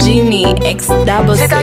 Genie X double six.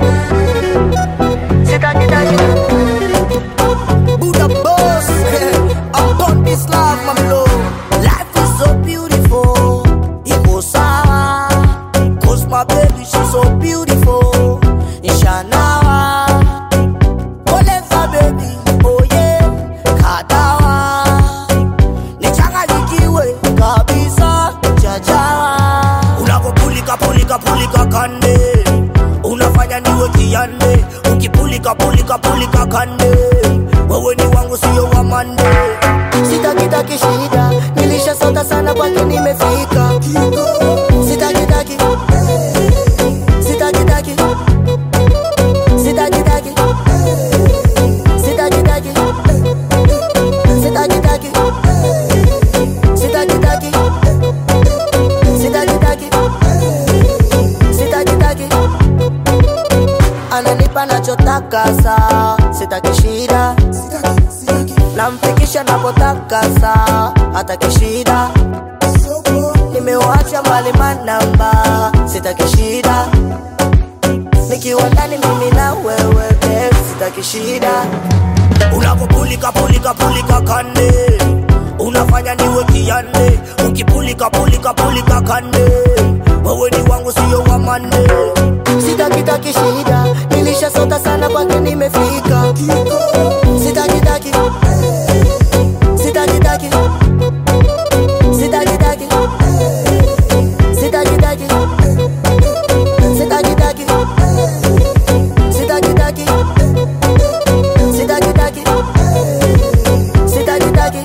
Buddha boss, upon this life, my love. Life is so beautiful. Iko sawa, cause my baby she's so beautiful. Ishanawa, koleza baby, oh yeah, kadawa. Nichanganyikiwe kabisa, chachawa. Unapopulika pulika pulika kande, unafanya niwe kiande. Ukipulika pulika pulika kande, wewe ni wangu sio wa mande. Sitakitaki shida, nilishasota sana kwake nimefika. Sitakitaki, sitakitaki, sitakitaki, sitakitaki, sitakitaki, sitakitaki, sitakitaki, sitakitaki ananipa nachotaka saa sitaki shida namfikisha napotaka saa hataki shida nimewacha mbali manamba sitaki shida nikiwa ndani mimi na wewe babe, sitaki shida unapopulika pulika pulika kande unafanya niwe kiande ukipulika pulika pulika kande wewe ni wangu sio wa mande sitakitaki shida nilishasota sana kwake nimefika sitakitaki sitakitaki sitakitaki sitakitaki sitakitaki sitakitaki sitakitaki sitakitaki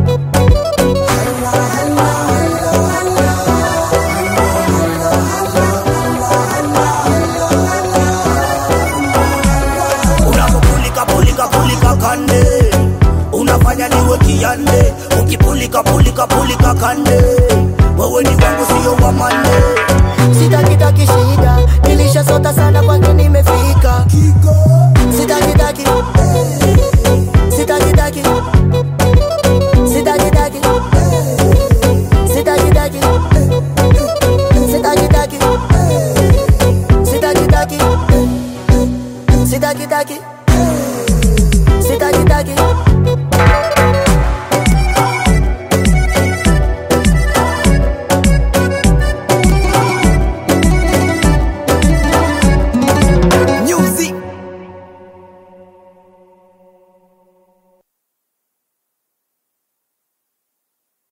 unapopulika pulika pulika kande unafanya niwe kiande ukipulika pulika pulika kande wewe ni wangu sio wa mande sitakitaki shida nilishasota sana kwake nimefika sitakitaki